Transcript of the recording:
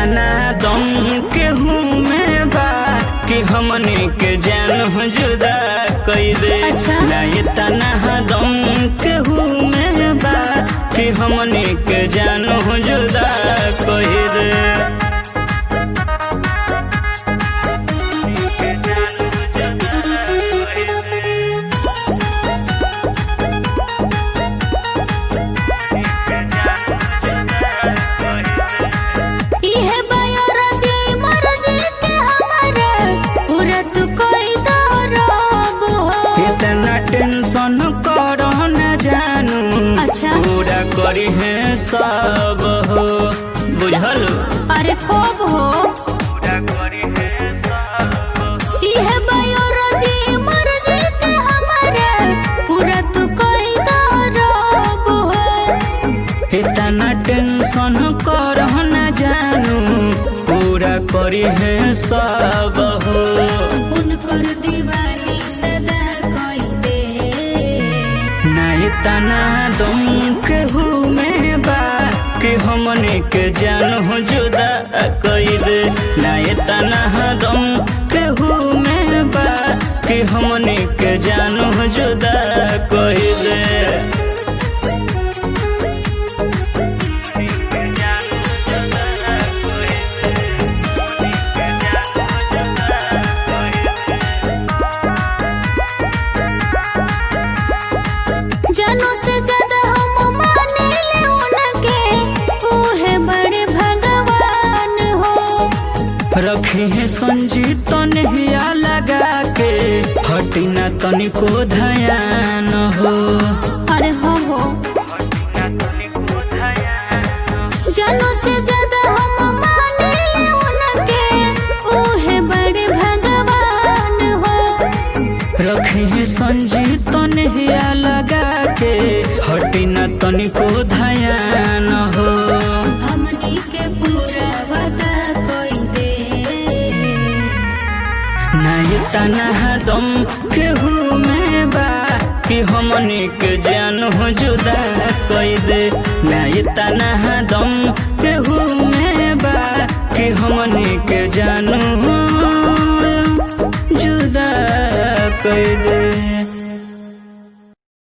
तना दम केहू में बा कि हमने के जान हो जुदा कई दे अच्छा। ना ये तना दम केहू में बा कि हमने के जान हो जुदा कई दे इहे बायोलॉजी मर्जी के हमारे पूरा तू कोई दौरब हो इतना टेंशन करो न जानू अच्छा। पूरा करी है सब हो बुझल अरे कब हो पूरा करी है सब इहे बायोलॉजी मर्जी के हमारे पूरा तू कोई दौरब हो इतना टेंशन करो न जानू पूरा करी है सब हो उनकर दीवानी सदा कोई दे ना इतना दम केहू में बा कि हमने के जान हो जुदा कई दे ना इतना दम केहू में बा कि हमने के जान हो जुदा कई दे जानों से ज्यादा हम माने ले उनके ऊहे बड़े भगवान हो रखी है संजीत हिया लगा के हटी ना तनिको धयान हो अरे हो हो जानों से ज्यादा हम माने ले उनके ऊहे बड़े भगवान हो रखी है संजीत हिया लगा के हटी ना तनिको धयान हो हमनी के पूरा वदा कोई दे ना ये तना दम केहू में बा कि हमने के जान हो जुदा कई दे ना ये तना दम केहू में बा कि हमने के जान हो जुदा कई दे